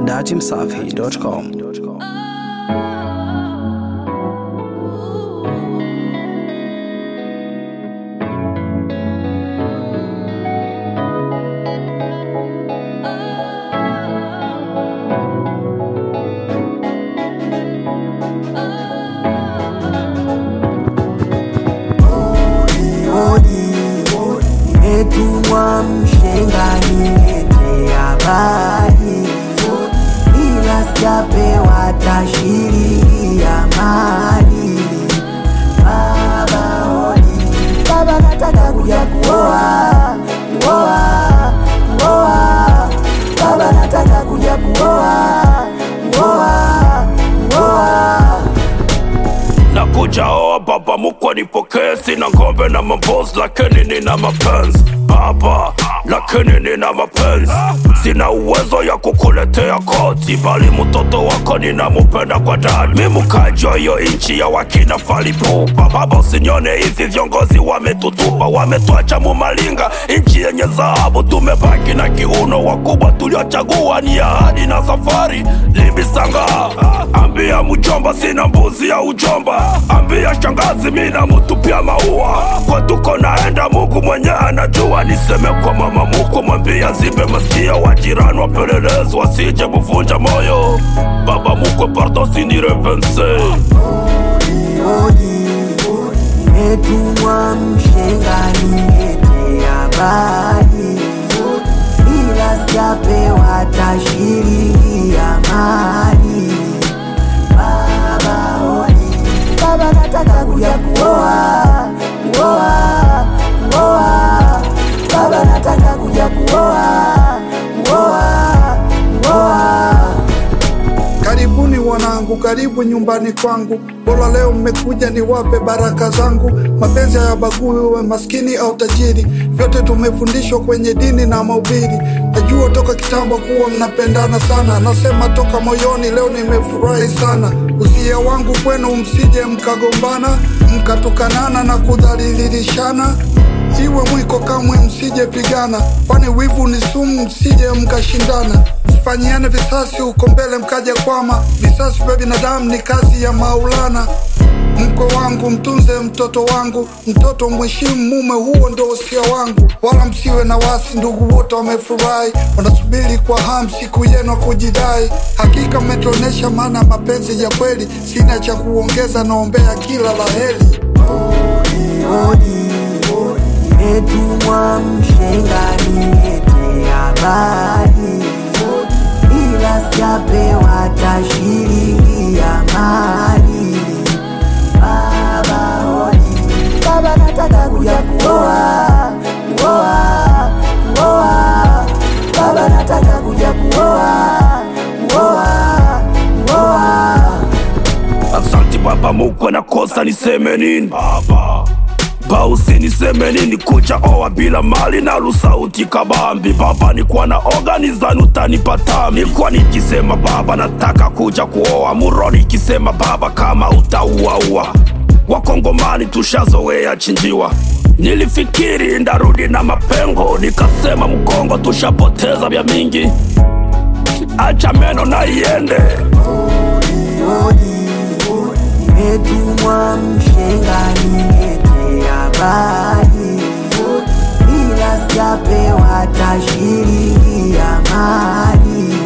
datimsafi.com. Nimetumwa mshengani lete habari, ila sijapewa tashirini ya mali. Baba hodi, baba nataka kuja kuoa, kuoa, kuoa. Baba nataka kuja kuoa, kuoa, kuoa. nakuja oa baba mukwe nipokee sina ngombe na mambos lakini nina mapenzi baba lakini nina mapenzi sina uwezo ya kukuletea koti bali mtoto wako ninamupenda kwa dadi mi mkaji wa hiyo nchi ya wakina falipupa baba usinione hivi viongozi wametutupa wametwacha mumalinga nchi yenye dhahabu tumebaki na kiuno wakubwa tuliochagua ni ahadi na safari libisanga ambia mjomba sina mbuzi ya ujomba ambia shangazi mina mutupia maua kwa tuko naenda mungu mwenye anajua niseme kwa mama muko mwambia zibe maskia wajirani wapelelezi wasije kuvunja moyo baba mukwe pardo sinirevense Hodi, nimetumwa mshengani lete habari, ila sijapewa tashirini ya mali. Baba hodi, baba nataka kuja kuoa, kuoa, kuoa. Baba nataka kuja kuoa, kuoa, kuoa. Karibuni wanangu, karibu nyumbani kwangu. Bora leo mmekuja niwape baraka zangu. Mapenzi hayabagui uwe maskini au tajiri, vyote tumefundishwa kwenye dini na mahubiri. Najua toka kitambo kuwa mnapendana sana, nasema toka moyoni, leo nimefurahi sana. Usia wangu kwenu, msije mkagombana, mkatukanana na kudhalilishana iwe mwiko kamwe msije pigana, kwani wivu ni sumu, msije mkashindana. Msifanyiane visasi huko mbele mkaja kwama. Visasi vya binadamu ni kazi ya Maulana. Mko wangu mtunze mtoto wangu, mtoto mheshimu mume, huo ndo usia wangu. Wala msiwe na wasi, ndugu wote wamefurahi, wanasubiri kwa hamu siku yenu ya kujidai. Hakika mmetuonesha maana mapenzi ya kweli, sina cha kuongeza, naombea kila la heri. hodi nimetumwa mshengani lete habari, ila sijapewa tashirini ya mali. Baba hodi, baba nataka kuja kuoa, kuoa, kuoa. Baba nataka kuja kuoa, kuoa, kuoa. Asante baba mukwe na kosa niseme nini baba bausi niseme nini kuja oa bila mali na lusauti kabambi baba nikuwa na organizani utanipata nikuwa nikisema baba nataka kuja kuoa muroni ikisema baba kama utauaua wakongomani tushazoea chinjiwa nilifikiri ndarudi na mapengo nikasema mkongo tushapoteza vya mingi acha meno na iende hodi nimetumwa mshengani lete habari, ila sijapewa tashirini ya mali.